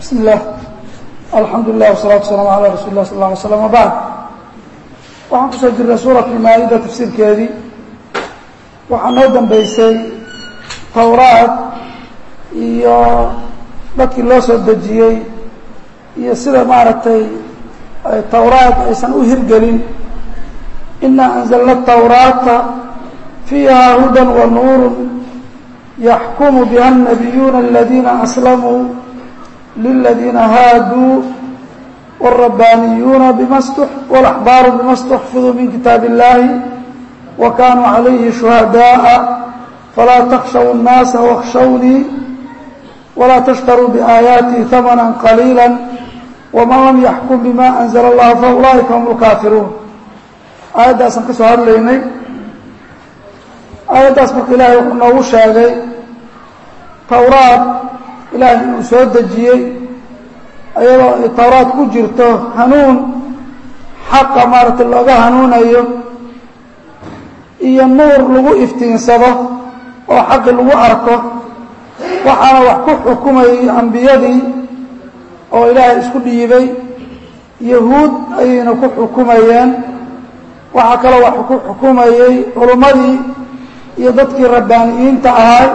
bismi illah alxamdu lilah wasalatu wasalaamu calaa rasuuli lah sal lla alay slam wabacd waxaan kusoo jirnay suurat lmaa-ida tafsiirkeedii waxaa noo dambeysay towraad iyo dadkii loo soo dejiyey iyo sida maaragtay towraad aysan u hirgelin ina anzalna tawraata fiiha hudan wa nuuru yaxkumu biha الnabiyuuna aladiina aslamuu liladiina haaduu wالrabbaaniyuuna bima wاlaxbaaru bima اstuxfiduu min kitaab اllahi wa kanuu calayhi shuhadaءa falaa takhshaw الnaasa wاkhshawnii walaa tashtaruu biaayaatii hamana qaliila waman lam yaxkum bima anzla اllah faulaa'ika hum اlkaafiruun aayaddaasaan ka soo hadlaynay aayaddaas marka ilaahay wuxuu noogu sheegay towraad ilaahay inuu soo dejiyey ayadoo ay towraad ku jirto hanuun xaqa maaragtay looga hanuunayo iyo nuur lagu iftiinsado oo xaqi lagu arko waxaana wax ku xukumayay ambiyadii oo ilaahay isku dhiibay yahuud ayayna ku xukumayeen waxaa kaloo wax ku xukumayey culummadii iyo dadkii rabbaaniyiinta ahaa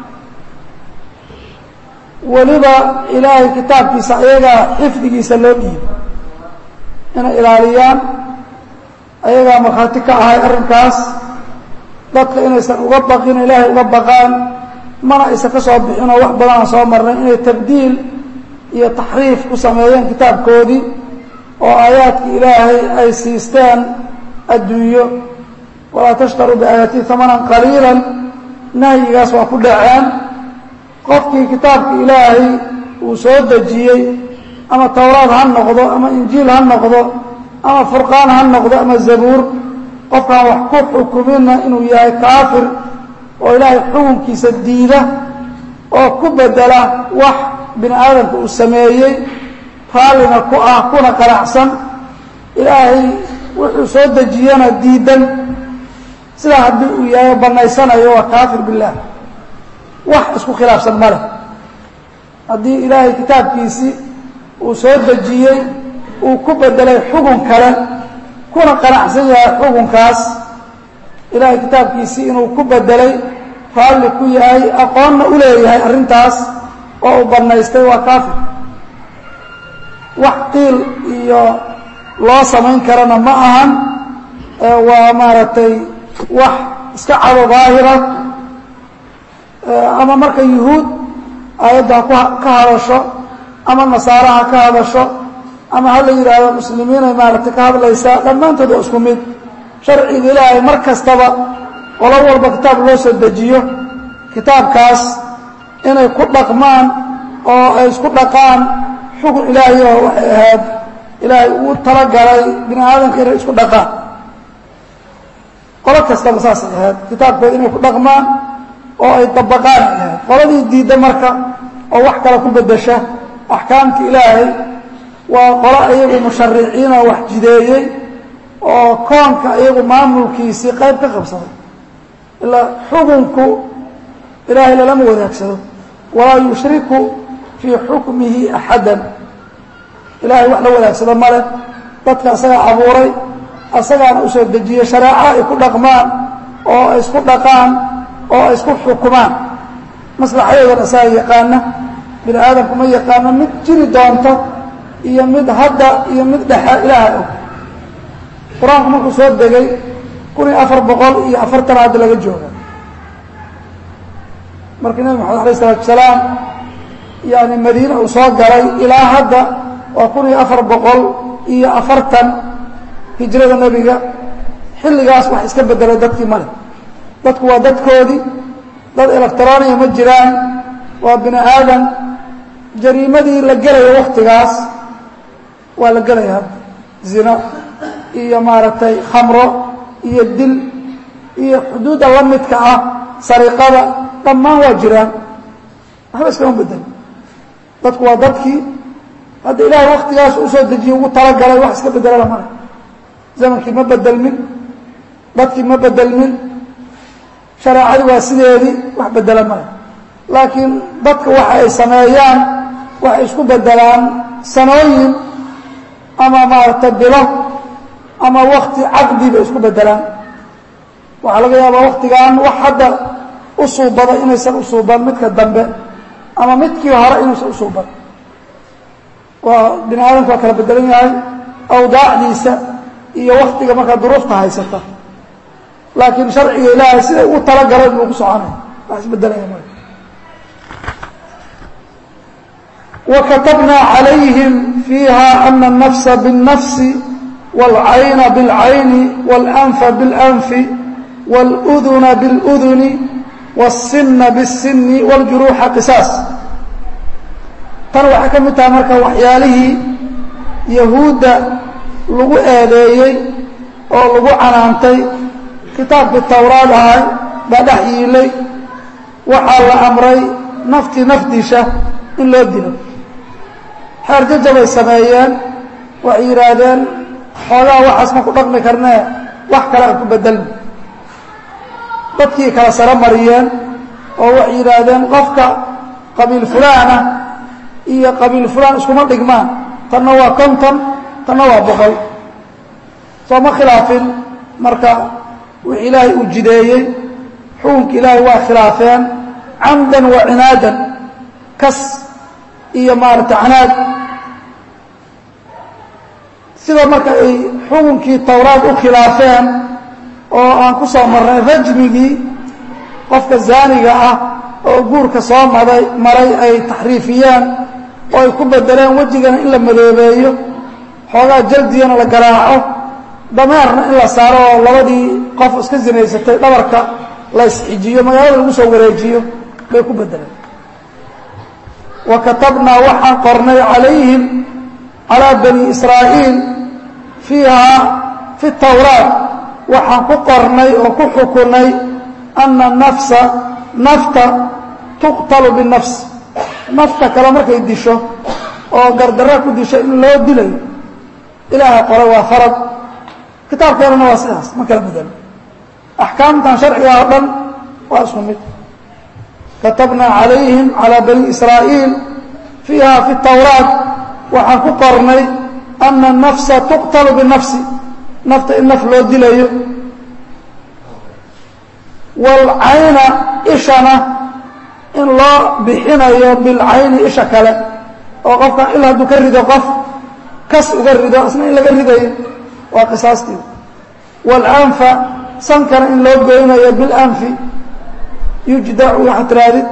weliba ilaahay kitaabkiisa ayagaa xifdigiisa loo dhiibay inay ilaaliyaan ayagaa markhaati ka ahay arrinkaas dadka inaysan uga baqin ilaahay uga baqaan mana aysan ka soo bixinoo wax badanaan soo marnay inay tabdiil iyo taxriif ku sameeyeen kitaabkoodii oo aayaadkii ilaahay ay siisteen adduunyo walaa tashtaruu biaayatii hamanan qaliila nahyigaas waa ku dhaceen qofkii kitaabka ilaahay uu soo dejiyey ama towraad ha noqdo ama injiil ha noqdo ama furqaan ha noqdo ama zabuur qofkaan wax ku xukumina inuu yahay kaafir oo ilaahay xukunkiisa diida oo ku bedela wax bini aadamka uu sameeyey raallina ku ah kuna qanacsan ilaahay wuxuu soo dejiyana diidan sidaa haddii uu yahay banaysanayo waa kaafir billaah wax isku khilaafsan ma leh haddii ilaahay kitaabkiisii uu soo dejiyey uu ku bedelay xukun kale kuna qanacsan yahay xukunkaas ilaahay kitaabkiisii inuu ku bedelay raalli ku yahay aqoonna u leeyahay arrintaas oo uu banaystay waa kaafir wax qiil iyo loo samayn karana ma ahan waa maaragtay wax iska cado daahira ama marka yuhuud aayadda ha ka hadasho ama nasaare ha ka hadasho ama ha la yidhaahdo muslimiinay maaragtay ka hadlaysaa dhammaantood waa isku mid sharciga ilaahay mar kastaba qolo walba kitaab loo soo dejiyo kitaabkaas inay ku dhaqmaan oo ay isku dhaqaan xukun ilaahay oo waxay ahayd ilaahay uu talagalay bini aadamka inay isku dhaqaan qolo kastaba saasay ahayd kitaabkooda inay ku dhaqmaan oo ay dabaqaan ay ahayd qoladii diidda marka oo wax kale ku bedesha axkaamta ilaahay waa qolo iyagu mushariciin oo wax jideeyey oo koonka iyagu maamulkiisii qayb ka qabsaday ilaa xukunku ilaahay lalama wadaagsado walaa yushriku fii xukmihi axadan ilaahay wax la wadaagsado male dadka asagaa abuuray asagaana usoo dejiyey shareeco ay ku dhaqmaan oo ay isku dhaqaan oo ay isku xukumaan maslaxadeedan asaga yaqaana bini aadamku ma yaqaano mid jiri doonto iyo mid hadda iyo mid dhexe ilaahay og qur-aanku markuu soo degay kun iyo afar boqol iyo afartan hadda laga jooga markii nebi maxamed alayh isalaatu salaam yani madiine uu soo galay ilaa hadda waa kun iyo afar boqol iyo afartan hijrada nebiga xilligaas wax iska bedelay dadkii male dadku waa dadkoodii dad electroniya ma jiraan waa bini aadam jariimadii la gelaya waktigaas waa la gelaya hadda zino iyo maaragtay khamro iyo dil iyo xuduudda la midka ah sariqada dhammaan waa jiraan waxba iskama bedel dadku waa dadkii hadda ilaahay waktigaas usoo dejiye ugu talagalay wax iska bedelala male zamankii ma bedelmin dadkii ma bedelmin shareecadii waa sideedii wax bedela male laakiin dadka waxa ay sameeyaan waxay isku bedelaan sanooyin ama maaragtay bilo ama wakti caqdi bay isku bedelaan waxaa laga yaabaa waktigan wax hadda u suubada inaysan u suuban midka dambe ama midkii hore inuusan u suuban waa bini aadamku waa kala bedelan yahay awdaacdiisa iyo waktiga markaa duruufta haysata laakiin sharciga ilaahay siday ugu talagaleen buu ku soconaya wax isbedelaya marka وكتبنا عليهم فيها أن النفس بالنفس والعين بالعين والأنف بالأنف والأذن بالأذن والسن بالسن والجروح قساس tan waxay ka mid tahay marka waxyaalihii yahuudda lagu eedeeyey oo lagu canaantay kitaabkii towraad ahay baa dhex yiilay waxaa la amray naftii nafdiisha in loo dilo xeer jajabay sameeyeen waxay yidhaahdeen xoogaa waxaas ma ku dhaqmi karnee wax kale aan ku bedelna dadkii kala saro mariyeen oo waxay yidhaahdeen qofka qabiil fulaana iyo qabiil fulaan iskuma dhigmaan tanna waa konton tanna waa boqol soo ma khilaafin marka wix ilaahay uu jideeyey xukunka ilaahay waa khilaafeen camdan wa cinaadan kas iyo maarata canaad sida marka ay xukunkii towraad u khilaafeen oo aan ku soo marnay rajmigii qofka zaaniga ah oo guurka soo maday maray ay taxriifiyeen oo ay ku bedeleen wejigana in la madoobeeyo xoogaa jaldiyana la garaaco dameerna in la saaro oo labadii qof iska sinaysatay dhabarka la isxijiyo magaalada lagu soo wareejiyo bay ku bedeleen wa katabnaa waxaan qornay calayhim calaa bani israa'iil fiihaa fi tawraat waxaan ku qornay oo ku xukunay ana nafsa nafta tuqtalu binafs nafta kale markay disho oo gardarra ku disho in loo dilayo ilaaha qoray waa farad kitaabkeenana waa sidaas ma kala bedelo axkaamtan sharciga oo dhan waa isku mid katabnaa calayhim calaa bani israa'iil fiiha fi tawraat waxaan ku qornay ana nafsa tuqtalu binafsi nafta in naf loo dilayo waalcayna ishana in loo bixinayo bilcayni isha kale oo qofkan il hadduu ka rido qof kas uga rido isna in laga ridayo waa qisaastii waalanfa sankana in loo goynayo bilanfi yujdacu waxaa tiraadid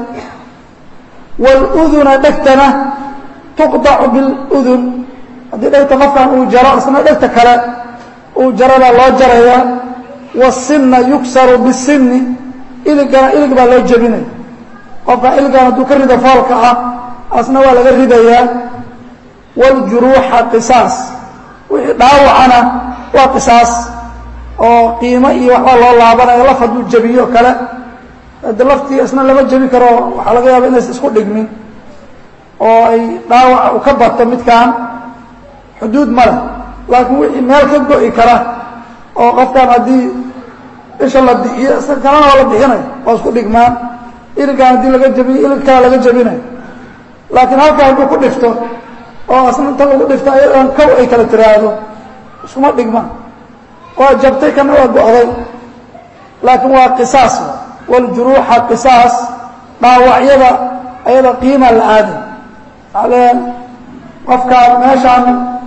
wاluduna dhegtana tuqdacu biاludun haddii dhegta qofkan uu jaro isna dhegta kale uu jarada loo jaraya wasinna yugsaru bisinni iligana ilig baa loo jebinaya qofkan iligan hadduu ka rido foolka ah asna waa laga ridayaa wاljuruuxa qisaas wixii dhaawacana waa qisaas oo qiimo iyo waxbaa loo laabanayo laf hadduu jebiyo kale de laftii isna lama jebi karo waxaa laga yaaba inaysa isku dhigmin oo ay dhaawaca u ka bato midkan xuduud ma leh laakiin wixii meel ka go'i kara oo qofkan haddii isha la bixiyo isna kalena waa la bixinayo waa isku dhigmaan iligan haddii laga jebiyo ilig kala laga jebinayo laakiin halkaa hadduu ku dhifto oo asna inta lagu dhifto ayadan kow ay kala tiraahdo iskuma dhigmaan waa jabtay kana waa go'day laakiin waa qisaas wاljuruuxa qisaas dhaawacyada ayada qiima la aaday aleen qofkaan meeshaan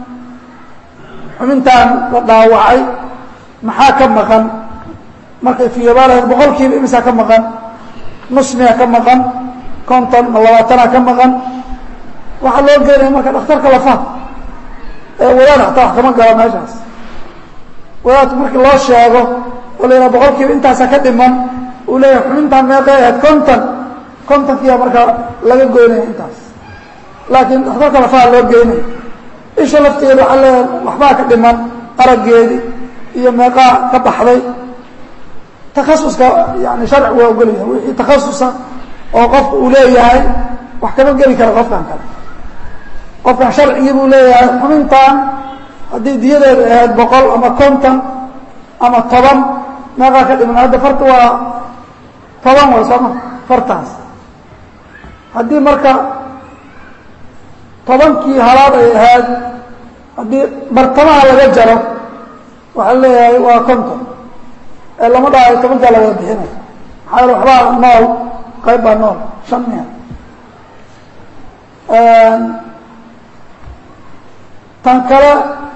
xubintaan la dhaawacay maxaa ka maqan markay fiyabaalahayd boqol kiiba imisaa ka maqan nus miya ka maqan konton ma labaatanaa ka maqan waxaa loo geenaya marka dhakhtarka lafaha ee wadaad hataa wax kama galo meeshaas wadaadku markii loo sheego oo la yidhaha boqol kiiba intaasa ka dhiman uu leeyahay xubintaan meeqay ahayd konton kontonkiiyaa markaa laga goynaya intaas laakiin dhakhtarka lafaha loo geynaya isha lafteeda waxaa leeyahay waxbaa ka dhiman araggeedii iyo meeqaa ka baxday takhasuska yani sharci waa ogolyahay wixii takhasusa oo qofku uu leeyahay wax kama geli kara qofkan kale qofkan sharcigii buu leeyahay xubintaan haddii diyadeedu ahayd boqol ama konton ama toban meeqaa ka dhiman hadda farta waa toban way sooma fartaas haddii marka tobankii halaad ay ahayd haddii bartamaha laga jaro waxaa leeyahay waa konton ee lama dhahayo tobankaa lawada bixinay maxaa yale waxbaa nool qayb baa nool shan mia tan kale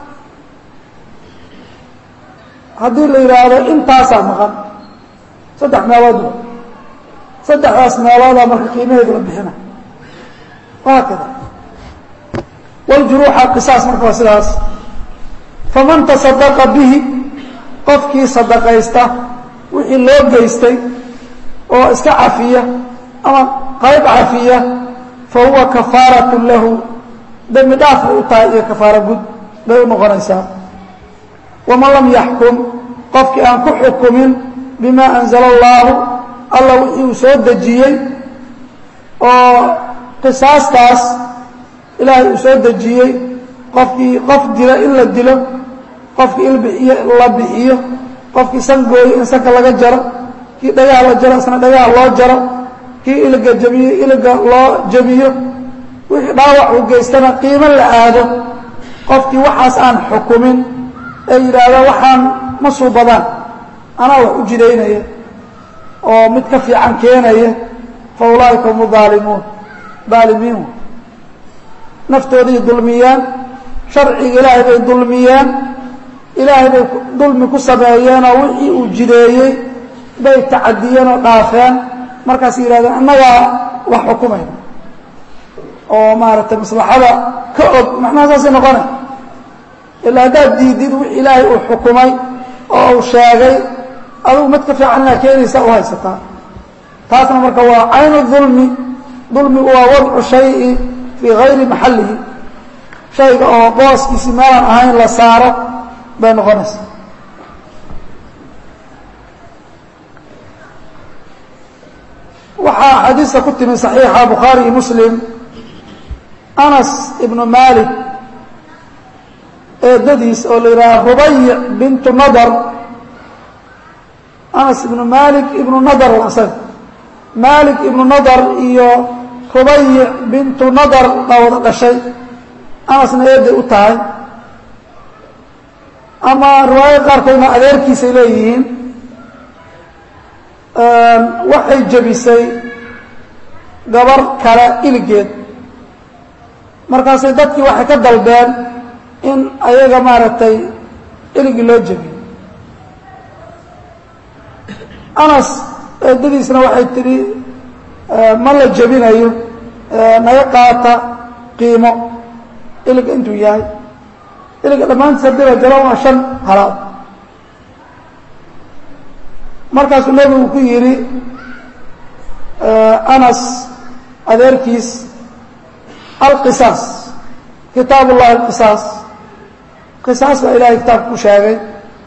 haddii la yidhaahdo intaasaa maqan saddex meeloodba saddexdaas meeloodaa marka qiimaheedu la bixina wahaakada wljuruuxa qisaas marka waa sidaas faman tasadaqa bihi qofkii sadaqaysta wixii loo geystay oo iska cafiya ama qayb cafiya fa huwa kafaaratun lahu dembi dhaaf bay u tahay iyo kafaaro gud bay u noqonaysaa waman lam yaxkum qofkii aan ku xukumin bima anzala allaahu alla wixii uu soo dejiyey oo qisaastaas ilaahay uu soo dejiyey qofkii qof dila in la dilo qofkii ilbixiyo la bixiyo qofkii san gooyo in sanka laga jaro kii dhagaha la jaro isna dhagaha loo jaro kii iliga jabiyo iliga loo jabiyo wixii dhaawac uu geystana qiimo la aado qofkii waxaas aan xukumin ee yidhaahda waxaan ma suubadaan anaa wax u jidaynaya oo mid ka fiican keenaya fa ulaa'ika hum aalimuun daalimiin naftooday dulmiyeen sharciga ilaahay bay dulmiyeen ilaahay bay dulmi ku sameeyeenoo wixii uu jideeyey bay tacadiyeen oo dhaafeen markaas yidhahdeen annagaa wax xukumayna oo maaragtay maslaxada ka og macnaha saasay noqonay ilaa haddaad diidid wix ilaahay uu xukumay oo uu sheegay adugu mid ka fiican inaa keenaysa u haysataa taasna marka waa caynu dulmi dulmigu waa wadcu shayi fii gayri maxallihi shayga oo booskiisi meelaan ahayn la saaro bay noqonaysaa waxaa xadiista ku timi صaxiixa bukhaari iyo muslim anas ibnu malik eedadiis oo la yidhaha rubayc bintu nadar anas ibnu malik ibnu nadar asaga malik ibnu nadar iyo rubayc bintu nadar baa wada dhashay anasna eeday u tahay ama riwaayad qaarkoodna adeerkiisay leeyihiin waxay jebisay gabar kale iligeed markaasay dadkii waxay ka dalbeen in ayaga maaragtay iligii loo jebiyo anas eedadiisna waxay tidhi ma la jebinayo naga qaata qiimo iliga intuu yahay iliga dhammaantiis haddii la jaro waa shan halaad markaasuu nebigu ku yidhi anas adeerkiis alqisaas kitaab ullahi alqisaas qisaas baa ilahay kitaabka ku sheegay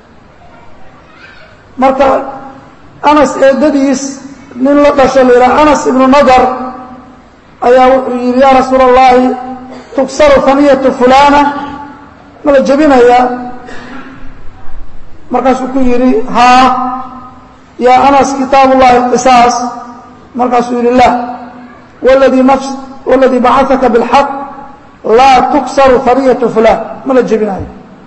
marka anas eedadiis nin la dhasho la yidhaha anas ibnu nadar ayaa wuxuu yidhi yaa rasuula allahi tugsaru haniyatu fulana ma la jebinayaa markaasuu ku yidhi haa yaa anas kitaab ullahi alqisaas markaasuu yidhi la wladii nafs waladii bacataka bilxaq laa tuksaru haniyatu fulan ma la jebinayo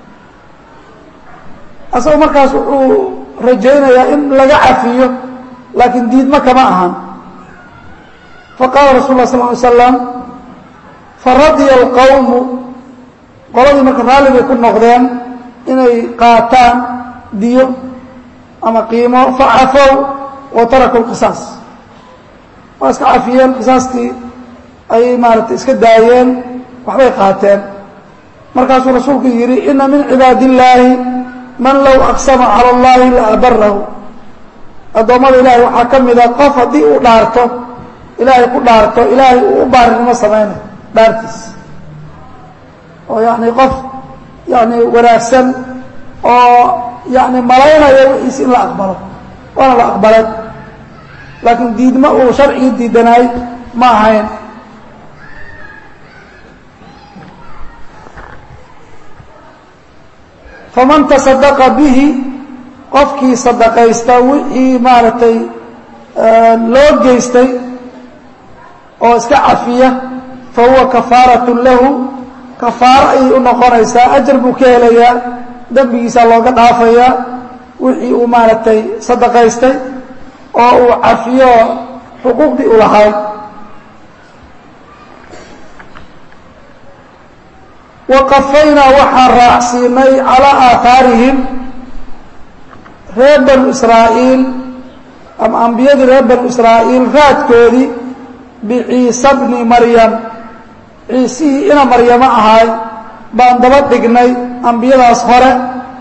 asagoo markaas wuxuu rajaynayaa in laga cafiyo laakiin diidma kama ahan faqaala rasul lah sal ly slam faradya alqawmu qoladii marka raalli bay ku noqdeen inay qaataan diyo ama qiimo facafow wa taraku lqisaas waa iska cafiyeen qisaastii ayay maaragtay iska daayeen waxbay qaateen markaasuu rasuulku yidhi ina min cibaadi illaahi man low aqsama cala allahi la abarahu addoommada ilaahay waxaa ka mida qof haddii uu dhaarto ilaahay ku dhaarto ilaahay uu u baarinimo samaynayo dhaartiis oo yani qof yani wanaagsan oo yani malaynaya wixiis in la aqbalo waana la aqbalay laakiin diidma uu sharcigii diidanaay ma ahayn faman tasadaqa bihi qofkii sadaqaysta wixii maaragtay loo geystay oo iska cafiya fa huwa kafaaratun lahu kafaaro ayay u noqonaysaa ajar buu ka helayaa dembigiisaa looga dhaafayaa wixii uu maaragtay sadaqaystay oo uu cafiyo xuquuqdii u lahay waqafaynaa waxaan raacsiinay calaa aahaarihim reer banu israa'iil ama ambiyadii reer banu israa'iil raadkoodii biciisa bni maryam ciisihii ina maryamo ahay baan daba dhignay ambiyadaas hore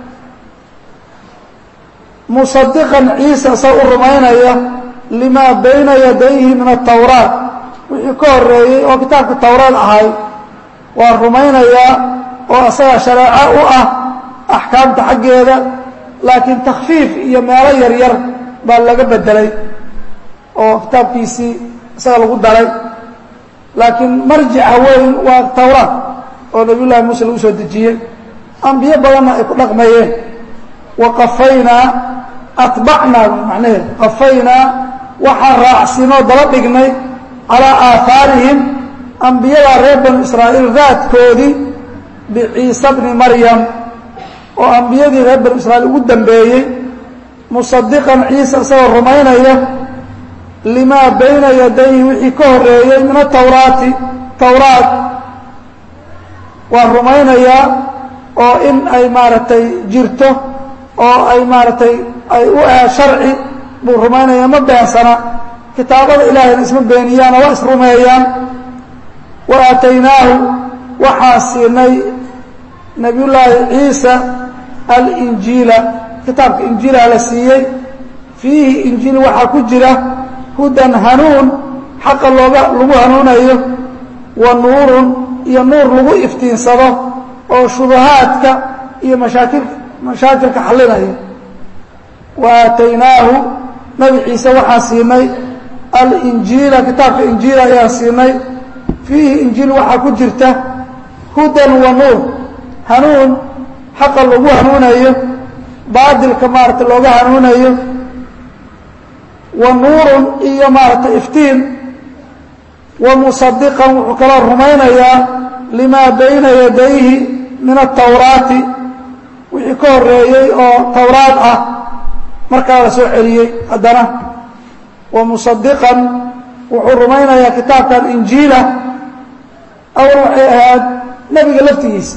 musadiqan ciisa sa u rumaynaya limaa bayna yadayhi min atawraat wixii ka horeeyey oo kitaabka tawraad ahay waa rumaynayaa oo asaga shareeco u ah axkaamta xaggeeda laakiin takhfiif iyo meelo yaryar baa laga bedelay oo kitaabkiisii isaga lagu daray laakiin marjica weyn waa tawraat oo nabiy llahi muuse lagu soo dejiyey ambiyo badanna ay ku dhaqmayeen wa qafaynaa atbacnaa macnaheed qafaynaa waxaan raacsinoo daba dhignay calaa aahaarihim ambiyadaa reer banu israa'iil raadkoodii biciisa bni maryam oo ambiyadii reer banu israiil ugu dambeeyey musadiqan ciisa isagoo rumaynaya limaa bayna yadayhi wixii ka horeeyey min atawraati tawraat waan rumaynayaa oo in ay maaragtay jirto oo ay maaragtay ay u ah sharci buu rumaynaya ma beensana kitaabada ilaahayna isma beeniyaan oo waa isrumeeyaan wa aataynaahu waxaan siinay nabiyullaahi ciisa alinjiila kitaabka injiilaa la siiyey fiihi injiil waxaa ku jira hudan hanuun xaqa looga lagu hanuunayo wa nuurun iyo nuur lagu iftiinsado oo shubahaadka iyo mashaakil mashaakilka xallinaya wa aataynaahu nabi ciise waxaan siinay alinjiila kitaabka injiila ayaan siinay fiihi injiil waxaa ku jirta hudan wa nuur hanuun xaqa lagu hanuunayo baadilka maarata looga hanuunayo wa nuurun iyo maaragtay iftiin wa musadiqan wuxuu kaloo rumaynayaa limaa bayna yadayhi min atawraati wixii ka horeeyey oo tawraad ah markaa la soo celiyey haddana wa musadiqan wuxuu rumaynayaa kitaabkan injiila awal waxay ahayd nebiga laftigiisa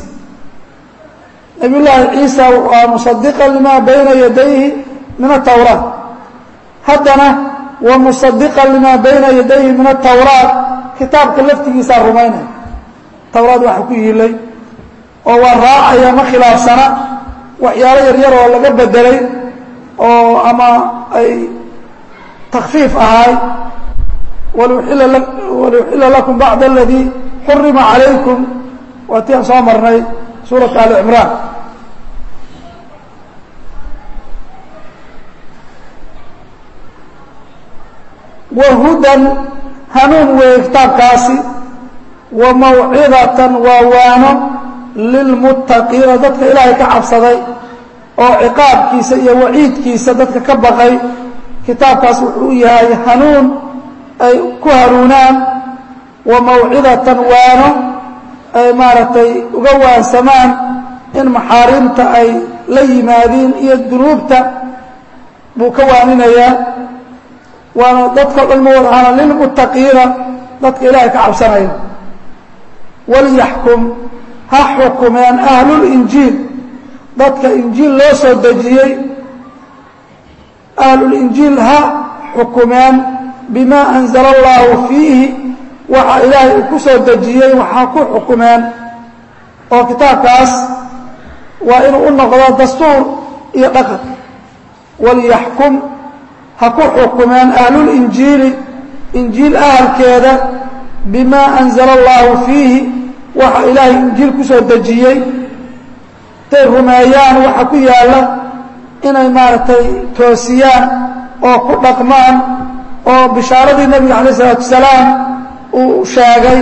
nabiy llaahi ciisa waa musadiqan limaa bayna yadayhi min atawraat haddana wa musadiqan limaa bayna yadayhi min atawraat kitaabka laftigiisaa rumaynaya tawraad waxa ku yiilay oo waa raacaya ma khilaafsana waxyaalo yaryar oo laga bedelay oo ama ay takfiif ahay waluxila lakum bacda aladii xurima calaykum waa ti aan soo marnay suuratu ali cimraan wa hudan hanuun weeye kitaabkaasi wa mawcidatan waa waano lilmuttaqiina dadka ilaahay ka cabsaday oo ciqaabkiisa iyo waciidkiisa dadka ka baqay kitaabkaas wuxuu u yahay hanuun ay ku hanuunaan wa mawcidatan waano ay maaragtay uga waansamaan in maxaarimta ay la yimaadiin iyo dunuubta buu ka waaninayaa waana dadkao dhan ma wad ahaana lilmuttaqiina dadka ilaahay ka cabsanaya walyaxkum ha xukumeen ahlulinjiil dadka injiil loo soo dejiyey ahlulinjiil ha xukumeen bimaa anzala allaahu fiihi waxa ilaahay uu ku soo dejiyey waxaa ku xukumeen oo kitaabkaas waa inuu u noqdo dastuur iyo dhaqan walyaxkum ha ku xukumeen ahlulinjiili injiil ahalkeeda bimaa anzala allaahu fiihi waxa ilaahay injiil ku soo dejiyey intay rumeeyaan waxa ku yaalla inay maaragtay toosiyaan oo ku dhaqmaan oo bishaaradii nebiga calayh isalaatu wasalaam uu sheegay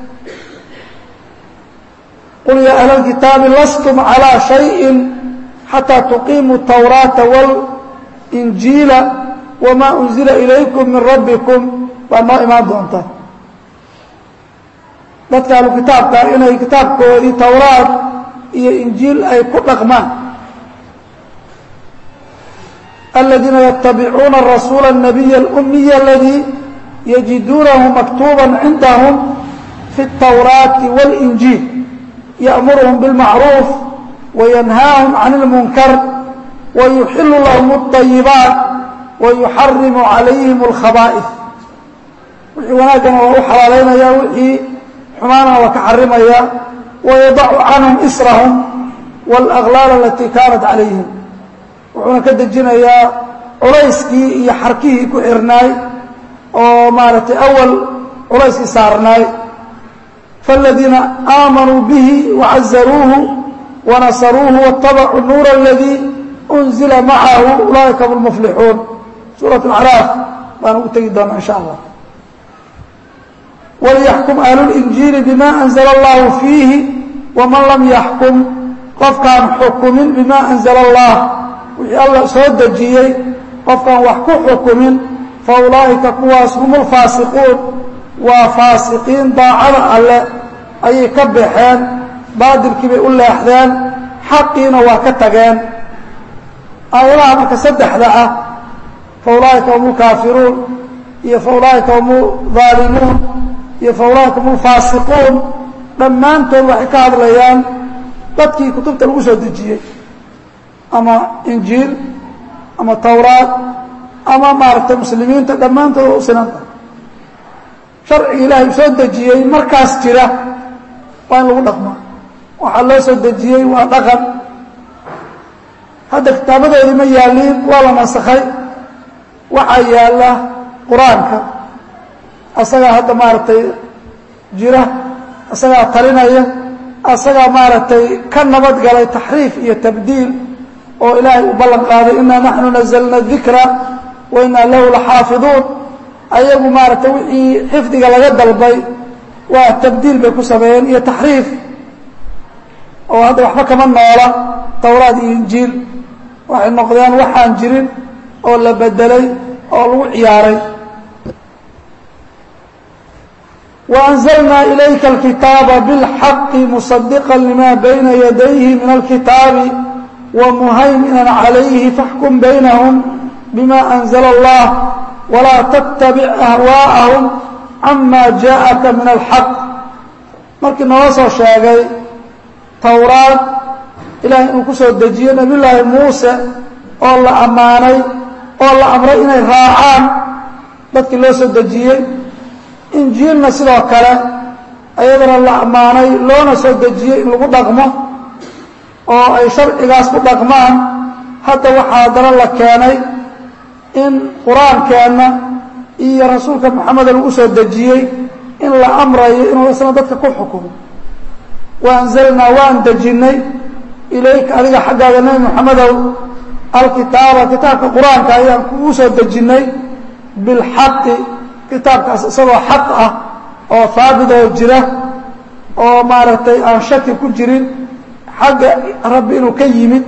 qul yaa ahla alkitaabi lastum calىa shayin xataa tuqiimuu tawraata walinjiila wamaa unzila ilaykum min rabbikum baa noo imaan doonta dadka ahlu kitaabka inay kitaabkoodii towraad iyo injiil ay ku dhaqmaan aladiina yatabicuuna rasuula الnabiy اlumiy aladii yajiduunahu maktuuba cindahum fi الtowraati wاlinjiil yأmuruhum bاlmacruuf wayanhaahum can اlmunkar wayuxilu lahum الطayibaat wayuxarimu calayhim اlkhaba'if wixii wanaaggana waa u xalaalaynaya wixii xumaana waa ka xarimaya wayadacu canhum israhum wاlأglaal alatii kaanat calayhim wuxuuna ka dejinayaa culayskii iyo xarkihii ku xirnaay oo maaragtay awal culayskii saarnaay faاladiina aamanuu bihi wacazaruuhu wanasaruuhu waاtabacuu nuura aladii unzila macahu ulaa'ika hum lmuflixuun suuraة اlacraaf baan ugu tegi doonaa in sha allah wlyaxkum ahlulinjiili bima anzla allahu fiihi waman lam yaxkum qofkaan xukumin bima anzla allah wixii alla soo dejiyey qofkaan wax ku xukumin fa ulaa'ika kuwaas hum lfaasiquun waa faasiqiin daacada alle ayay ka baxeen baadilkii bay u leexdeen xaqiina waa ka tageen aayadaha marka saddexda ah fa ulaa'ika hum lkaafiruun iyo fa ulaa'ika hum aalimuun iyo fa ulaa'ika hum lfaasiquun dhammaantood waxay ka hadlayaan dadkii kutubta lagu soo dejiyey ama injiil ama towraad ama maaragtay muslimiinta dhammaantood waa u sinanta sharciga ilaahay u soo dejiyey markaas jira waa in lagu dhaqmaa waxaa loo soo dejiyey waa dhaqan hadda kitaabadoodii ma yaaliin waa la nasakhay waxaa yaalla qur-aanka asagaa hadda maaragtay jira asagaa talinaya asagaa maaragtay ka nabad galay taxriif iyo tabdiil oo ilaahay u ballan qaaday inaa naxnu nazalna dikra wa inaa lahu laxaafiduun ayagu maaragtay wixii xifdiga laga dalbay waa tabdiil bay ku sameeyeen iyo taxriif oo hadda waxba kama noola towraad iyo injiil waxay noqdeen waxaan jirin oo la bedelay oo lagu ciyaaray وأنزلنا إليka الكتاaب بالحق مصدقا لma بين يديه من الكتاaب ومهيمنا عليه فاحكم بينهم بما أنزل الله ولا تتبع أهواءهم عما جاءك من الحق markii nooga soo sheegay towraad ilahay inuu ku soo dejiye نabiy لaahi muuse oo la ammaanay oo la amray inay raacaan dadkii loo soo dejiyey injiilna sidoo kale ayadana la ammaanay loona soo dejiyey in lagu dhaqmo oo ay sharcigaas ku dhaqmaan hadda waxaa haddana la keenay in qur-aankeenna iyo rasuulka moxameda lagu soo dejiyey in la amrayo inuu isna dadka ku xukumo wa anzalnaa waan dejinnay ilayka adiga xaggaaga nebi moxamedow alkitaaba kitaabka qur-aanka ayaan kugu soo dejinnay bilxaqi kitaabkaas isagoo xaq ah oo haabit oo jira oo maaragtay aan shaki ku jirin xagga rabbi inuu ka yimid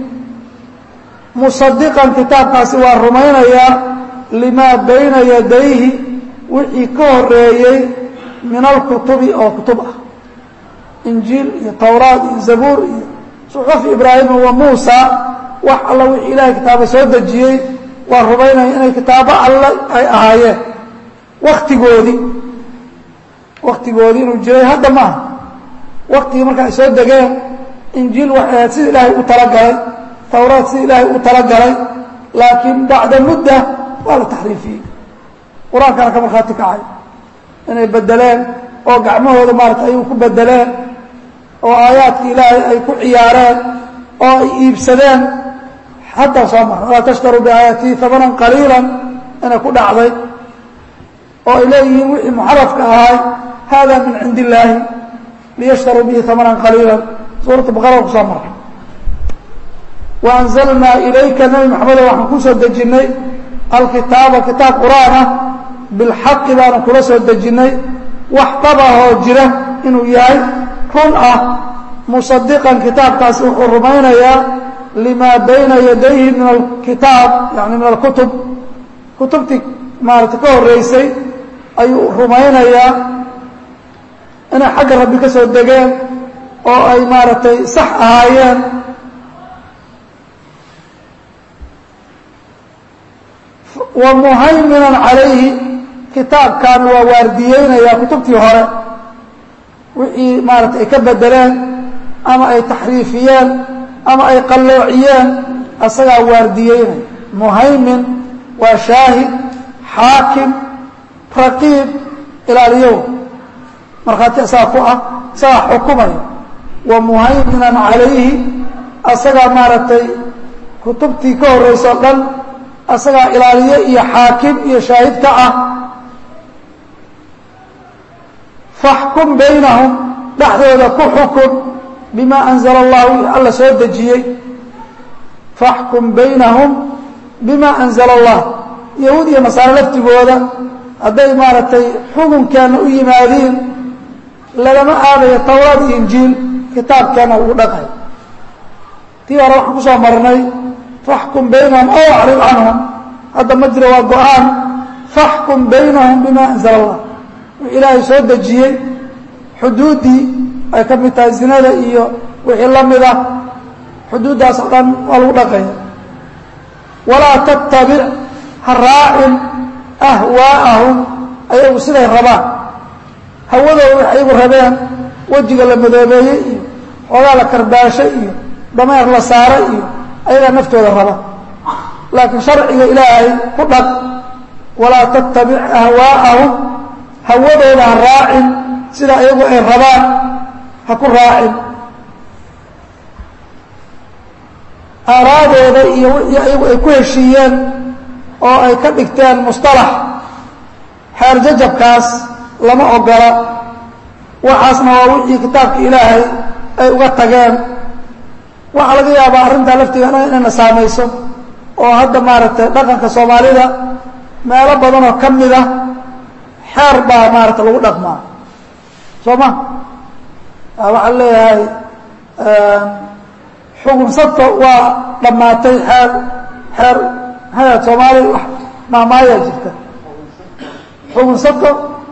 musadiqan kitaabkaasi waa rumaynayaa limaa bayna yadayhi wixii ka horeeyey min alkutubi oo kutub ah injiil iyo towraad iyo zabuur iyo suxuf ibraahima wa muusa wax alla wixii ilaahay kitaaba soo dejiyey waa rumaynaya inay kitaabo alle ay ahaayeen waktigoodii waktigoodii inuu jiray hadda maaha waktigii marka ay soo degeen injiil waxay ahayd sida ilaahay u talagalay towraad sida ilaahay u talagalay laakiin bacda mudda waa la taxriifiyey qur-aankana ka markhaati kacay inay bedeleen oo gacmahooda maarata ayuu ku bedeleen oo aayaadkii ilaahay ay ku ciyaareen oo ay iibsadeen haddaa soo mara walaa tashtaruu biaayaatii hamanan qaliilan inay ku dhacday oo ay leeyihiin wixii muxarafka ahay hada min cindi illaahi liyashtaruu bihi hamanan qaliila suuratu baqara kusoo mara wa anzalnaa ilayka nebi maxamedo waxaan kusoo dejinnay alkitaaba kitaab qur-aan ah bilxaqi baanu kula soo dejinnay wax dabahoo jira inuu yahay run ah musadiqan kitaabkaasi wuxuu rumaynayaa limaa bayna yadayhi min alkitaab yani min alkutub kutubtii maarata ka horeysay ayuu rumaynayaa inay xagga rabbi ka soo degeen oo ay maaragtay sax ahaayeen wa muhayminan calayhi kitaabkan waa waardiyeynayaa kutubtii hore wixii maaratay ay ka bedeleen ama ay taxriifiyeen ama ay qalloociyeen asagaa waardiyeynaya muhaymin waa shaahid xaakim raqiib ilaaliyow markhaati asagaa ku ah isagaa xukumaya wa muhayminan calayhi asagaa maaragtay kutubtii ka horrayso dhan asagaa ilaaliye iyo xaakim iyo shaahid ka ah faxkum baynahum dhexdooda ku xukun bima anzala allahu alla soo dejiyey faxkum baynahum bima anzala allah yahuud iyo nasaare laftigooda hadday maaragtay xukunkeenna u yimaadiin lagama aadayo towraad iyo injiil kitaabkeenna ugu dhaqay tii hore waxaan ku soo marnay faxkum baynahum ow acrid canhum hadda ma jiro waa go-aan faxkum baynahum bima anzala allah wixii ilaahay soo dejiyey xuduuddii ay ka mid tahay zinada iyo wixii la mid ah xuduuddaas oo dhan waa lagu dhaqaya walaa tattabic ha raacin ahwaa'ahum ayagu siday rabaan hawadooda wax ayagu rabeen wejiga la madoobeeyey iyo xoogaa la karbaashay iyo dameer la saaray iyo ayagaa naftooda raba laakiin sharciga ilaahay ku dhaq walaa tattabic ahwaa'ahum hawadooda ha raacin sida ayagu ay rabaan ha ku raacin aaraadooda iyo wixii ayagu ay ku heshiiyeen oo ay ka dhigteen mustalax xeer jajabkaas lama ogola waxaasna waa wixii kitaabka ilaahay ay uga tageen waxaa laga yaabaa arrintaa laftigeena inayna saamayso oo hadda maaragtay dhaqanka soomaalida meelo badan oo ka mid ah xeer baa maaragtay lagu dhaqmaa soo ma waxaan leeyahay xugunsabta waa dhammaatay xeer xeer maxaa soomaali maamaayaa jirta xugunsabta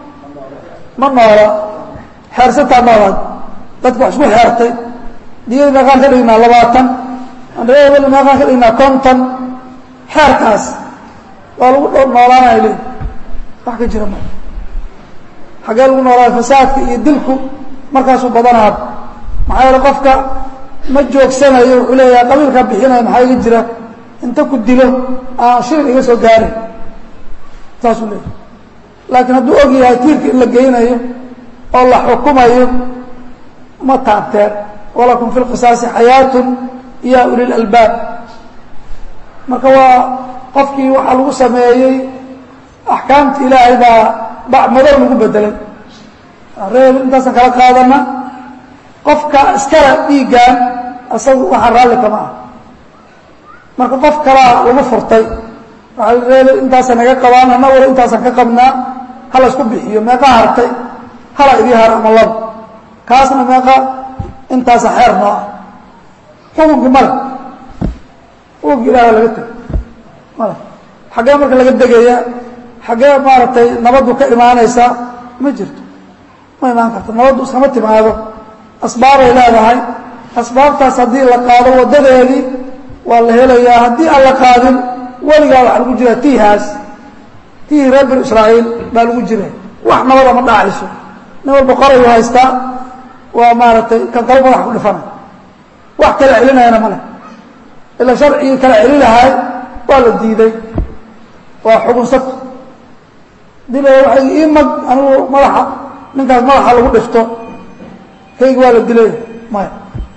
ma noola xeersataa noolaad dadka wax isku xeertay diyada meeqaan ka dhignaa labaatan andhaeebel meeqaan ka dhignaa konton xeerkaas waa lagu noolaanaya leyi wax ka jira ma xaggee lagu noolaaya fasaadka iyo dilku markaasuu badanaad maxaa yeele qofka ma joogsanayo wuxuu leeyahay qabiilkaa bixinaya maxaa iga jira inta ku dilo aan shilin iga soo gaarin saasuu leeyahay laakiin hadduu og yahay tiirka in la geynayo oo la xukumayo ma taabteen walakum fi lqisaasi xayaatun ya uli lalbaab marka waa qofkii waxaa lagu sameeyey axkaamta ilaahay baa bacmadar lagu bedelay reeb intaasaan kala qaadana qofka iskala dhiiggaan isagu waxaa raalli kama ah marka qof kalaa lagu furtay waxaa reebe intaasa naga qabaan ana wala intaasaan ka qabnaa hala isku bixiyo meeqa hartay hala idii har ama laba kaasna meeqa intaasa xeer noo ah xukunkii male xukunkii ilaah laga tego male xaggee marka laga degaya xaggee maaragtay nabaddu ka imaanaysaa ma jirto ma imaan karto nabaddu iskama timaado asbaabay leedahay asbaabtaas haddii la qaado waddadeedii waa la helayaa haddii aan la qaadin weligaa waxaa lagu jiraa tiihaas tiihii reer binu israa'iil baa lagu jira wax nabada ma dhacayso nin walba qorayu haystaa waa maaragtay kan kalo madax ku dhifanay wax kala celinayana ma leh ila sharcigii kala celi lahay waa la diiday waa xugunsabta dii la waay ii mag anigu madaxa ninkaas madaxa lagu dhifto kaygi waa la dilay maya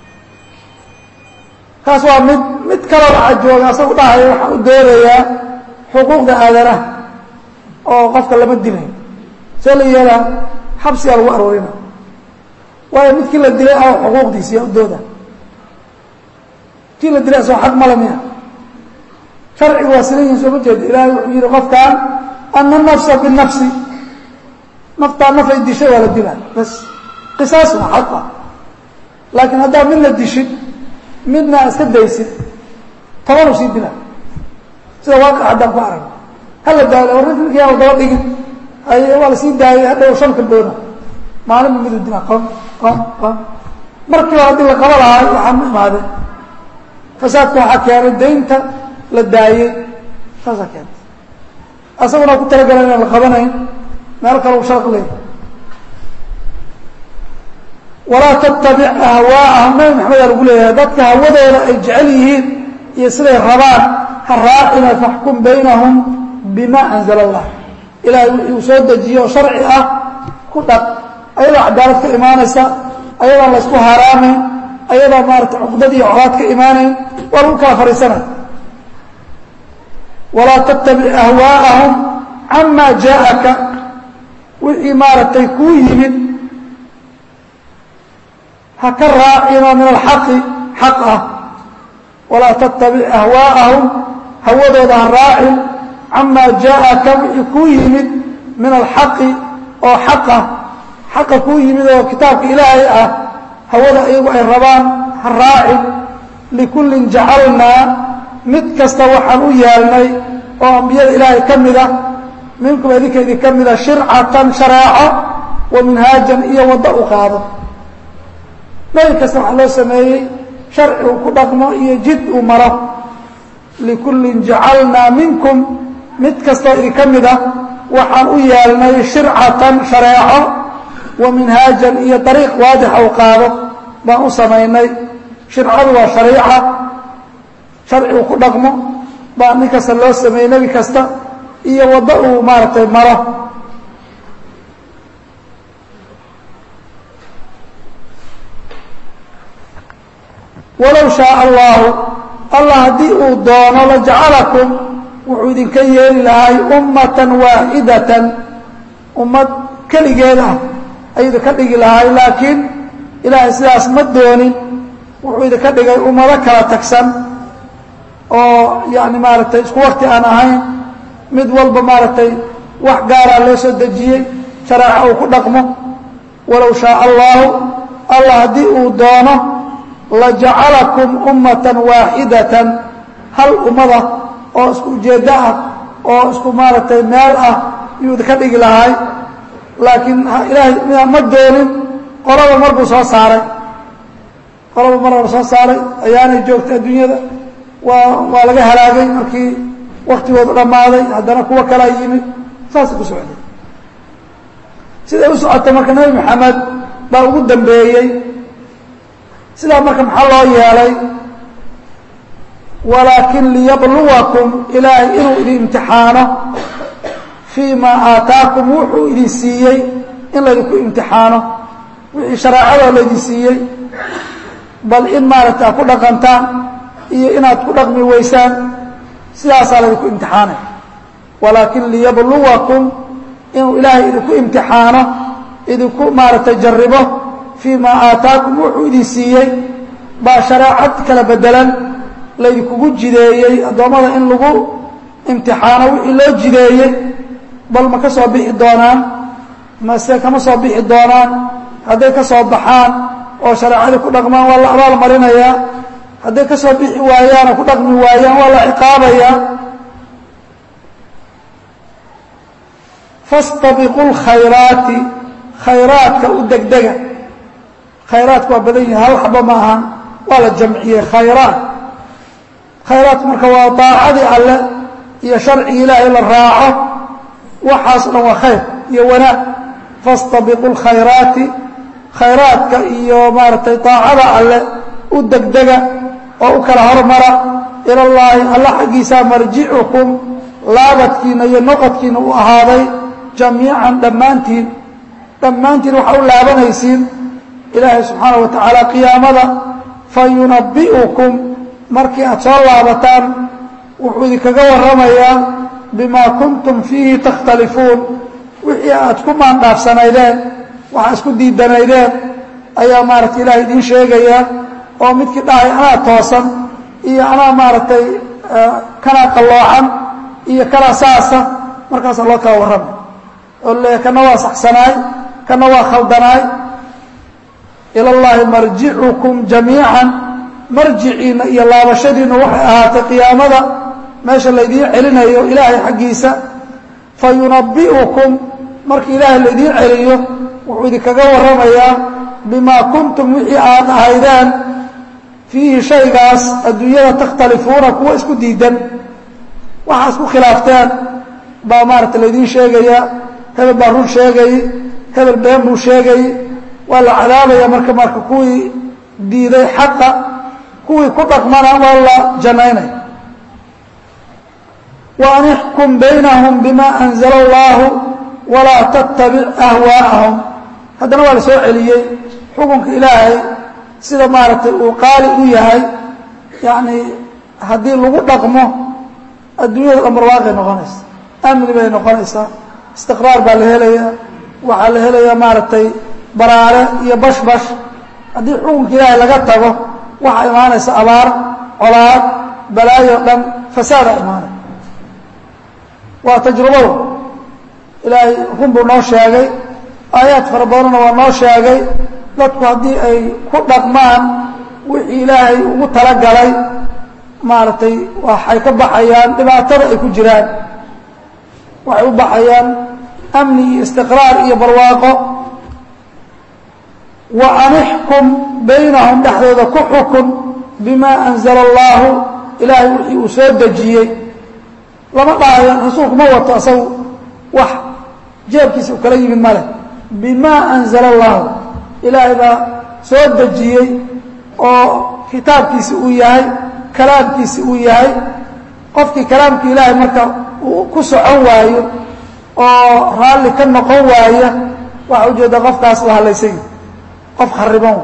kaas waa mid mid kaloo waxaa jooga asagu dhahayo waxaan u doodayaa xuquuqda aadanaha oo qofka lama dilay see la yeelaa xabsigaa lagu aroorina waayo midkii la dilay a xuquuqdiisi yaa u dooda kii la dilay asoo xaq male miya sharciga waa silan yihin soo ma jeeda ilaahay wuxuu yihi qofkaan ana nafsa binafsi naftaa nafay dishay waa la dilaa bas qisaas waa xaq ah laakiin haddaa midna dishid midna iska daysid tobanu sii dila sida waaqi haddaan ku arag hala daalo war ninkiyaa daba dhigin hay waa la sii daayay hadhow shan kalboona maalinba miduu dina qom qom qom markiiba haddii la qabo lahaa waxaa ma imaadeen fasaadka waxaa keenay daynta la daayey saasaa keentay asaguna ku talagalan inaan la qabanayn meel kale u sharq leey walaa tattabic ahwaa'ahum nabi maxamedaa lagu leeyahay dadka hawadooda ay jecel yihiin iyo siday rabaan ha raacina faxkum baynahum bima anzala allah ilaahay wixii uu soo dejiye oo sharci ah ku dhaq ayadoo cadaalad ka imaanaysa ayadaan la ysku haaraamayn ayadoo maarata cuqdad iyo colaad ka imaanayn waa lagu kala fariisanay walaa tattabic ahwaa'ahum camaa jaaءaka wixii maaragtay kuu yimid ha ka raacina min alxaqi xaq ah walaa tattabic ahwaa'ahum hawadooda ha raacin camaa jaaءaka wixii kuu yimid min alxaqi oo xaq ah xaqa kuu yimid oo kitaabka ilaahay ah hawada iyagu ay rabaan ha raacin likullin jacalnaa mid kasta waxaan u yeelnay oo ambiyada ilaahay ka mid ah minkum idinka idin ka mida shircatan shareeco wa minhaajan iyo waddo u qaado nebi kasta waxaa loo sameeyey sharci uu ku dhaqmo iyo jid uu maro likullin jacalnaa minkum mid kastoo idinka mid ah waxaan u yeelnay shircatan shareeco wa minhaajan iyo dariiq waadixa u qaado baan u samaynay shircadu waa shariica sharci uu ku dhaqmo baa nin kasta loo sameeyey nebi kasta iyo waddo uu maaragtay maro walow shaaa allahu allah haddii uu doono lajacalakum wuxuu idinka yeeli lahay ummatan waaxidatan ummad keligeed ah ayuu idinka dhigi lahay laakiin ilaahay sidaas ma doonin wuxuu idinka dhigay ummado kala tagsan oo yani maaragtay isku wakti aan ahayn mid walba maaragtay wax gaaraa loo soo dejiyey shareeco uu ku dhaqmo walow shaaa allahu allah haddii uu doono lajacalakum ummatan waaxidatan hal ummada oo isku ujeeddo ah oo isku maaragtay meel ah yuu idinka dhigi lahay laakiin ilaahay midaan ma doonin qolaba mar buu soo saaray qolaba mar la soo saaray ayaanay joogtay adduunyada waa waa laga halaagay markii waktigoodu dhammaaday haddana kuwo kalaa yimid saasay ku socday siday u socotay marka nebi maxamed baa ugu dambeeyey sidaa marka maxaa loo yeelay walaakin liyabluwakum ilaahay inuu idin imtixaano fii maa aataakum wuxuu idin siiyey in laydinku imtixaano wixii shareecadoo laydin siiyey bal in maaragta aad ku dhaqantaan iyo inaad ku dhaqmi weysaan sidaasaa laydinku imtixaanay walaakin liyabluwakum inuu ilaahay idinku imtixaano idinku maaragtay jarribo fii maa aataakum wuxuu idin siiyey baa shareecad kala bedelan laydinkugu jideeyey addoommada in lagu imtixaano wixii loo jideeyey bal ma ka soo bixi doonaan mase kama soo bixi doonaan hadday ka soo baxaan oo shareecadii ku dhaqmaan waa la abaal marinayaa hadday ka soo bixi waayaan oo ku dhaqmi waayaan waa la ciqaabayaa fastabiqu lkhayraati khayraadka u degdega khayraadka waa badan yihin hal xaba ma ahan waa la jamciyey khayraat khayraadku marka waa daacadii alle iyo sharcigi ilaahay la raaco waxaas o dhan waa khayr iyo wanaag fastabiqu lkhayraati khayraadka iyo maaragtay daacada alle u degdega oo u kala hormara ilallaahi alla xaggiisaa marjicukum laabadkiina iyo noqodkiina u ahaaday jamiican dhammaantiin dhammaantiin waxaa u laabanaysiin ilaahay subxaana wa tacaala qiyaamada fa yunabbi'ukum markii aad soo laabataan wuxuu idinkaga warramayaa bimaa kuntum fiihi takhtalifuun wixii aad ku maandhaafsanaydeen waxaa isku diidanaydeen ayaa maaragtay ilahay idiin sheegayaa oo midkii dhahay anaa toosan iyo anaa maaragtay kanaa qalloocan iyo kanaa saasa markaasaa loo kala warramay oo le kana waa saxsanaay kana waa khaldanaay ila llaahi marjicukum jamiican marjiciinna iyo laabashadiinna waxay ahaatay qiyaamada meesha laydiin celinayo ilaahay xaggiisa fa yunabbi'ukum markii ilaahay laydiin celiyo wuxuu idinkaga warramayaa bimaa kuntum wixii aad ahaydeen fiihi shaygaas adduunyada takhtalifuuna kuwa isku diidan waxaa isku khilaafteen baa maarata laydiin sheegaya hebel baa run sheegay hebel been buu sheegay waa la cadaabaya marka marka kuwii diiday xaqa kuwii ku dhaqmana waa la jannaynaya وأن احكم بينهم بما أنزل الله ولا تتبع أهواءهم haddana waa la soo celiyey xukunka ilaahay sida maaragtay uu qaali u yahay yani haddii lagu dhaqmo adduunyada dhan barwaaqay noqonaysa amni bay noqonaysaa istiqraar baa la helayaa waxaa la helayaa maaragtay baraare iyo bashbash haddii xukunka ilaahay laga tago waxaa imaanaysa abaar colaad balaayo dhan fasaada imaanay waa tajrubada ilaahay run buu noo sheegay aayaad fara badanna waa noo sheegay dadku haddii ay ku dhaqmaan wixii ilaahay ugu talagalay maaragtay waxay ka baxayaan dhibaatada ay ku jiraan waxay u baxayaan amni iyo istiqraar iyo barwaaqo wa an ixkum baynahum dhexdooda ku xukun bimaa anzala allaahu ilaahay wixii uu soo dejiyey lama dhahayo rasuulku ma wato asagu wax jeebkiisa u kala yimid ma leh bimaa anzala allaahu ilaahay baa soo dejiyey oo kitaabkiisi uu yahay kalaamkiisi uu yahay qofkii kalaamkii ilaahay marka uu ku socon waayo oo raalli ka noqon waaya waxaa ujeeda qofkaas la hadlaysay qof khariban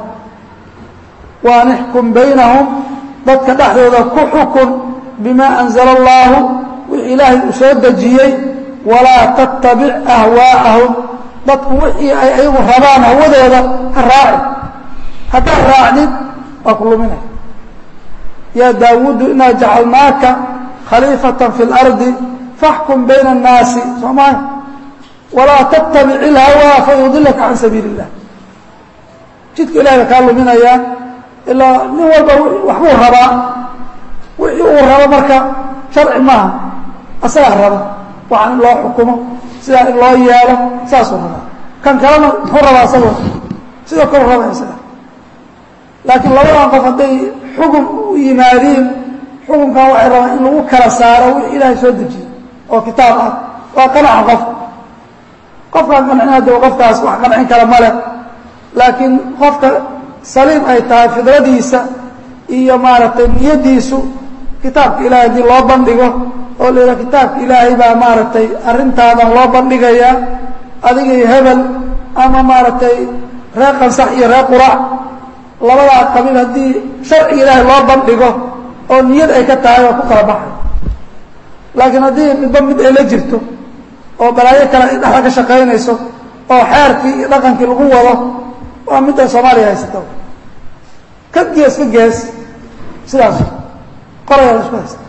wa an ixkum baynahum dadka dhexdooda ku xukun bimaa anzala allaahu wixii ilaahay uu soo dejiyey walaa tattabic ahwaa'ahum dadku wixii ay ayagu rabaan hawadooda ha raaci haddaad raacdid waa ku luminaya yaa daawuudu inaa jacalnaaka khaliifatan fi اlardi faxkum bayna الnaasi soo maha walaa tattabic ilhawaa fayudilaka can sabiili اllah jidka ilahay ba kaa luminayaa ilaa nin walba waxbuu rabaa wixii uu rabo marka sharci maaha asagaa raba waxaan in loo xukumo sidaa in loo yeelo saasuu rabaa kan kalena muxuu rabaa asagoo sidoo kale raba isaga laakiin labadan qof hadday xukun u yimaadiin xukunkan waxay rabaan in lagu kala saaro wixii ilaahay soo dejiye oo kitaab ah waa qanaca qof qofkaan qancina de qofkaas wax qancin kara ma leh laakiin qofka saliim ay tahay fidradiisa iyo maaragtay niyaddiisu kitaabka ilahay haddii loo bandhigo oo la yidhaha kitaabka ilaahay baa maaragtay arrintaadan loo bandhigayaa adiga iyo hebel ama maaragtay reer qansax iyo reer qurac labadaa qabiil haddii sharciga ilaahay loo bandhigo oo niyad ay ka tahay waa ku kala baxay laakiin haddii midba mid ay la jirto oo balaayo kale ay dhexda ka shaqaynayso oo xeerkii iyo dhaqankii lagu wado waa midda soomaaliya haysata ka gees ka gees sidaas qorayaa isku haysta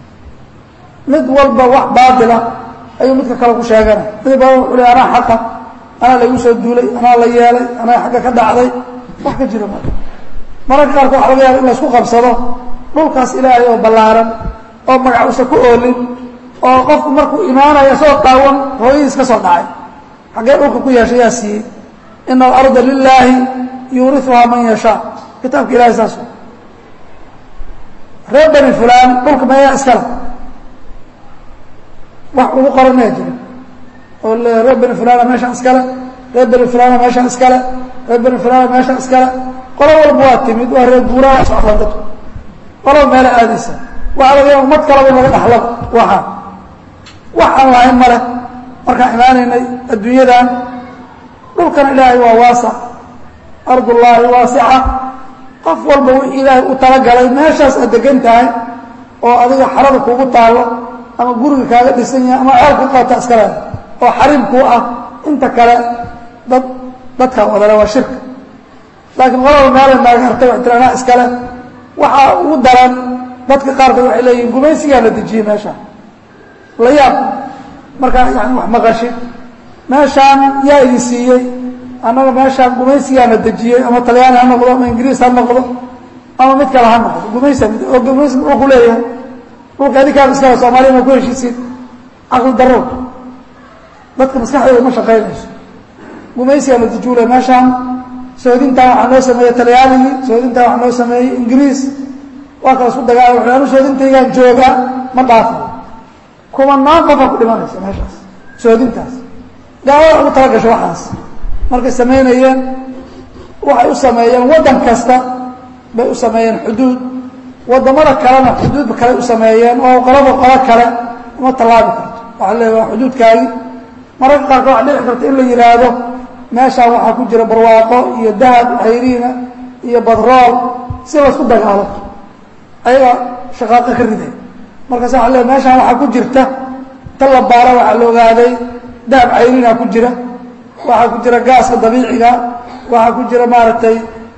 mid walba wax baatila ayuu midka kale ku sheeganay mid baa wuxuu le anaa xaqa anaa laygu soo duulay anaa la yeelay anaa xagga ka dhacday wax ka jira ma mararka qaarka waxa laga yaaba in laysku qabsado dhulkaas ilaahay oo ballaaran oo magac usa ku oolin oo qofku markuu imaanayo isagoo qaawan hooyadiis ka soo dhacay xaggee dhulka ku yeeshay yaa siiyey ina alarda lilaahi yuuriuhaa man yashaa kitaabka ilahay saas reer bani fulaan dhulka meeyaa iskale wax ugu qoran maya jira oo reer bani fulana meeshaan iskale reer bani fulana meeshaan iskale reer bani fulana meeshaan iskale qolo walba waa timid waa reer guuraha socdaan dadku qolaba meela aadaysa waxaa laga yaaba umad kalaba in laga dhaxlo waxa wax aan lahayn male markaan imaanaynay adduunyadan dhulkana ilaahay waa waasac ardullaahi waasica qof walba wixii ilaahay u talagalay meeshaas aad degan tahay oo adiga xarada kuugu taallo ama guriga kaaga dhisan yahay ama ceelka qaata iskale oo xariim kuu ah inta kale dad dadkaa wadale waa shirka laakiin qolaba meelay naagartay wax tiraanaa iskale waxaa ugu daran dadka qaarkood waxay leeyihin gumaysigaa la dejiyey meesha la yaab markaa yani wax maqashid meeshaan yaa idin siiyey annaga meeshaan gumaysigaana dejiyey ama talyaani ha noqdo ama ingiriis ha noqdo ama mid kale ha noqdo gumaysa oo gumaysi muxuu ku leeyahay dhulka adinkaaba iskale soomaliya ma ku heshiisiin caqli darro dadka maskaxdooda ma shaqaynayso gumaysigaa la dujuulay meeshaan soodintaan waxaa noo sameeyey talyaaligii soodintaan waxaa noo sameeyey ingiriis waa kala isku dagaala wuxuu anu soodintaygaan joogaa ma dhaafo kumanaan qofaa ku dhimanaysa meeshaas soodintaas gaalada ugu tala gasho waxaas markay samaynayeen waxay u sameeyeen waddan kasta bay u sameeyeen xuduud waddamada kalena xuduud kale u sameeyeen oo qolaba qolo kale uma tallaabi karto waxaa leeya waa xuduudkaagi mararka qaarkood waxa dhici karta in la yidhaahdo meeshaan waxaa ku jira barwaaqo iyo dahab hayriina iyo badrool si laysku dagaalo ayaga shaqaaqo ka riday markaas waxa leeya meeshaan waxaa ku jirta ta la baara waxaa la ogaaday dahab cayriina ku jira waxaa ku jira gaaska dabiiciga waxaa ku jira maaragtay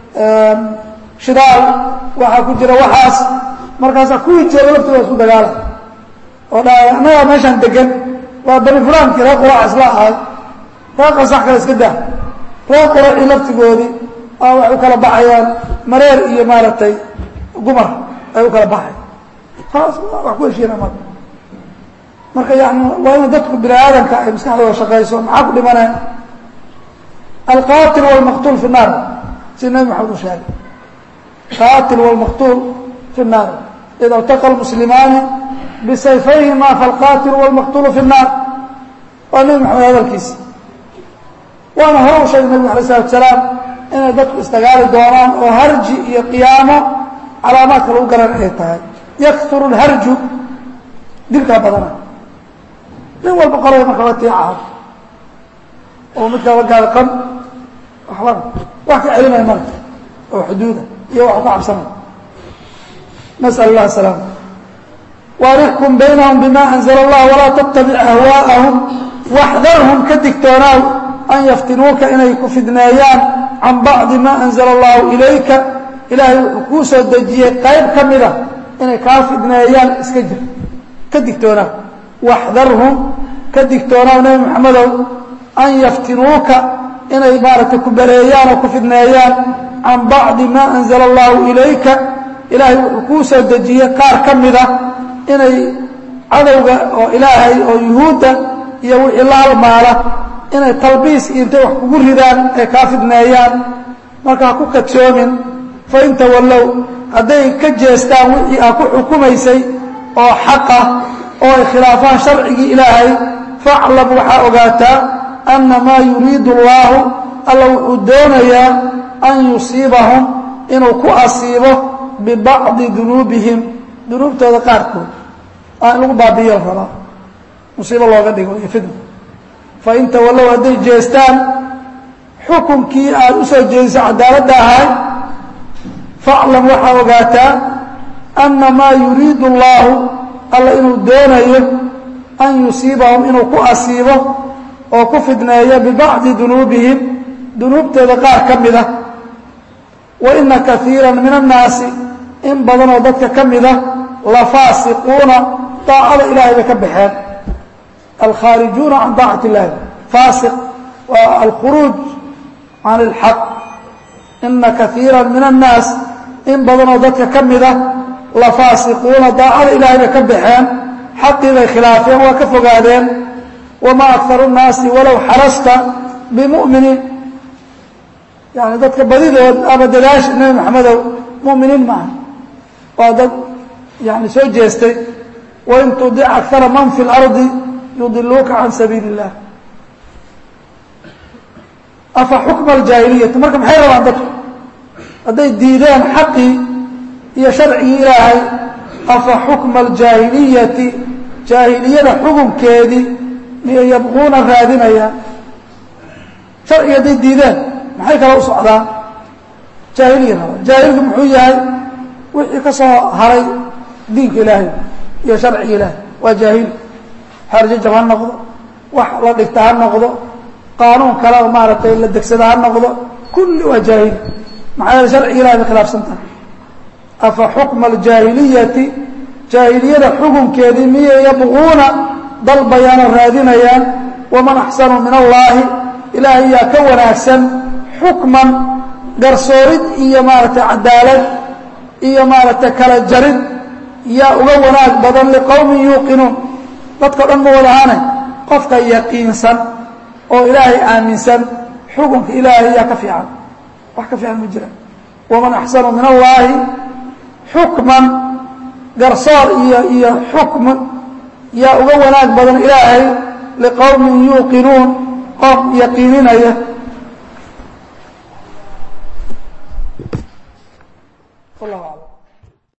shidaal waxaa ku jira waxaas markaasaa kuwii jeera laftooda isku dagaala oo dha annagaa meeshaan degan waa bani fulankii reer quraac isla ahay reer qasax kale iska dah reer quracii laftigoodii aa waxay u kala baxayaan mareer iyo maaragtay gumar ay u kala baxay taas wax ku heshiina marka marka yani waa ina dadku bini aadamka ay maskaxdooda shaqayso maxaa ku dhimaneen alqatil wاlmaqtuul fi الnaar sida nabi maxamed uu sheegay qatil wاlmaqtuul fi الnaar ida اltaqa اlmuslimaani bisayfayhima falqatil wاlmaqtuulu fi الnaar waa nabi maxamed hadalkiisa waana hore u sheegay nabigu alay الsalatu salaam inay dadku isdagaali doonaan oo harji iyo qiyaamo calaamaadka lagu garan ay tahay yakuru اlharju dilkaa badana nin walba qolada marka la tiicaha oo midkaa la gaada qan waxba wax ka celinaya marka oo xuduuda iyo wax ka cabsanay nasأl اllah السلام وأنxكم بynهم بma أنزل الlah وlaa تتبع أhواءهم واxdarهم ka digtoonaaw an yftinuuka inay ku fidneeyaan can bacضi ma أنزل الlahu إlayka ilaahay wuxuu kuu soo dejiyey qayb ka mida inay kaa fidneeyaan iska jir ka digtoonaaw waxdarhum ka digtoonaaw nebi moxamedow an yaftinuuka inay maaragtay ku baleeyaan oo ku fidneeyaan can bacdi maa anzala allahu ilayka ilaahay wuxuu kuu soo dejiyey qaar ka mida inay cadowga oo ilaahay oo yuhuudda iyo wixii la halmaala inay talbiis iyo intay wax kugu ridaan ay kaa fidneeyaan marka ha ku kadsoomin fain tawallow hadday ka jeestaan wixii aa ku xukumaysay oo xaqah oo ay khilaafaan sharcigii ilaahay faclam waxaa ogaataa anna maa yuriidu allaahu alla wuxuu doonayaa an yusiibahum inuu ku asiibo bibacdi dunuubihim dunuubtooda qaarkood aa in lagu baabiiyo la rabaa musiibo looga dhigo iyo fidna fain tawallow hadday jeestaan xukunkii aad u soo jeediso cadaaladda ahay faclam waxaa ogaataa anna maa yuriidu allaahu alla inuu doonayo an yusiibahum inuu ku asiibo oo ku fidneeyo bibacdi dunuubihim dunuubtooda qaar ka mida wa ina kaiira min annaasi in badanoo dadka ka mida la faasiquuna daacada ilahay bay ka baxeen alkhaarijuuna can daacati illahi faasiq waa alkhuruuj can ilxaq ina kaiira min annaas in badanoo dadka ka mida la faasiquuna daacada ilahay bay ka baxeen xaqii bay khilaafeen waa ka fogaadeen wamaa akaru nnaasi walow xarasta bimu'miniin yani dadka badidood ama dadaasha nebi maxamedow mu'miniin maaha waa dad yani soo jeestay wain tudic akara man fi اlardi yudiluuka can sabiili اllah afa xukma aljaahiliyati marka maxay rabaan dadku hadday diideen xaqii iyo sharcigii ilaahay afa xukma aljaahiliyati jaahiliyada xukunkeedii miyay yabquuna raadinayaan sharciga hadday diideen maxay kala u socdaan jaahiliya raba jaahilku muxuu yahay wixii ka soo haray diinka ilaahay iyo sharciga ilaahay waa jaahil xeerjajab ha noqdo wax la dhigta ha noqdo qaanuun kale oo maaragtay la degsada ha noqdo kulli waa jaahil maxaa yeele sharciga ilahay bay khilaafsan tahay afa xukma aljaahiliyati jaahiliyada xukunkeedii miyay yabquuna dalbayaan oo raadinayaan waman axsanu min allaahi ilaahay yaa ka wanaagsan xukman garsoorid iyo maaragtay cadaalad iyo maaragtay kala jarid yaa uga wanaag badan liqowmin yuuqinuun dadkao dhan ma wadahane qofka yaqiinsan oo ilaahay aaminsan xukunka ilaahay yaa ka fiican wax ka fiican ma jira waman axsanu min allaahi xukman garsoor iyo iyo xukm yaa uga wanaag badan ilaahay liqowmin yuuqinuun qoom yaqiininaya wallahu aclam